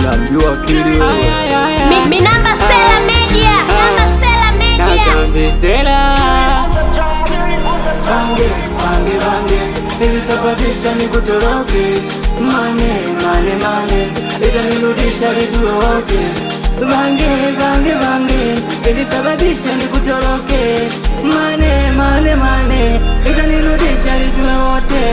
unamjua kili wewe Mi- Minamba Sela Media. Minamba Sela Media. Nakambisela bange bange bange ilisababisha nikutoroke mane mane mane itanirudisha lijue wote bange bange bange ilisababisha nikutoroke mane mane mane itanirudisha lijue wote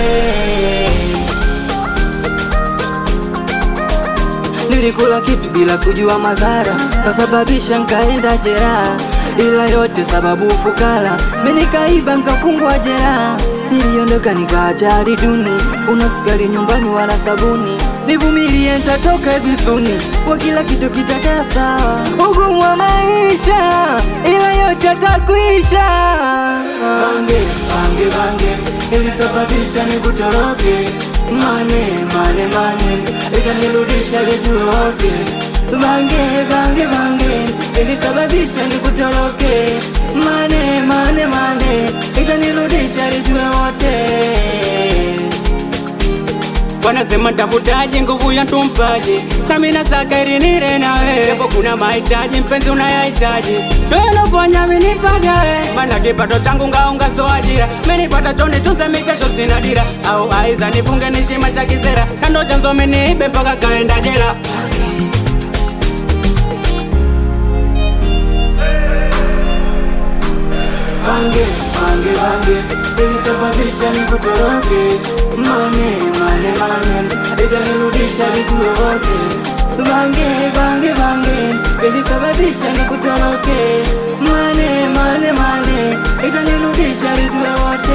Nilikula kitu bila kujua madhara, kasababisha nkaenda jeraha, ila yote sababu ufukara, menikaiba nkafungwa jeraha. Niliondoka nikaacha hali duni, una sukari nyumbani wala sabuni, nivumilie nitatoka vizuni, kwa kila kitu kitakaa sawa. Ugumu wa maisha, ila yote atakuisha. Bange bange bange ilisababisha nikutoroke, mane mane mane itanirudisha lijue wote. Bange bange bange ilisababisha nikutoroke, mane mane mane itanirudisha lijue wote. wanasema tafutaji nguvu ya tumpaji nami nasaka ili nire nawe japo kuna mahitaji mpenzi unayahitaji tunafanya minipagawe mana kipato changu ngaunga so ajira menipata choni tunze mikesho sina dira au aiza nifunge nishi maisha kisera kando chanzo miniibe mpaka kaenda jela Bange bange bange ilisababisha nikutoroke, mane mane mane itanirudisha lijue wote. Bange bange bange ilisababisha nikutoroke, mane mane mane itanirudisha lijue wote.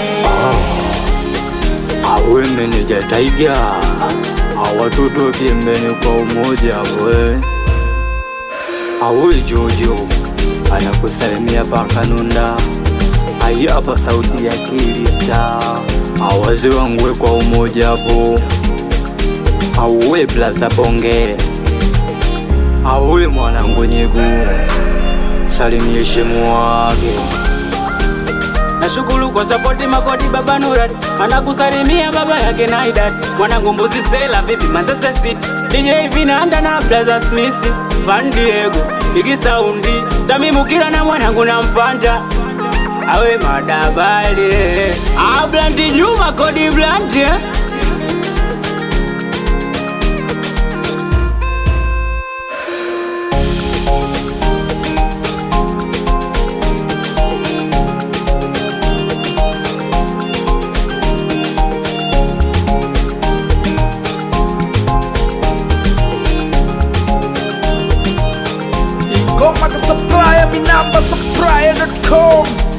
Awe meneja Taiga, awatoto pembeni kwa umoja we. Awe Jojo anakusalimia pakanunda, ai hapa sauti ya Kilista, awaze wangwe kwa umoja hapo, auwe blaza bonge, auwe mwanangu nyegu, salimie shemu wake. nashukuru kwa sapoti makodi baba Nurat anakusalimia baba yake Naidat mwanangu mbuzi sela vipi Manchester City DJ Vinanda na Blaza Smith Van Diego Bigi Saundi Tamimu Kila na mwanangu na Mpanja awe madabali Ah Blanti Juma kodi Blanti eh? Ingoma ka supplier, mi namba supplier.com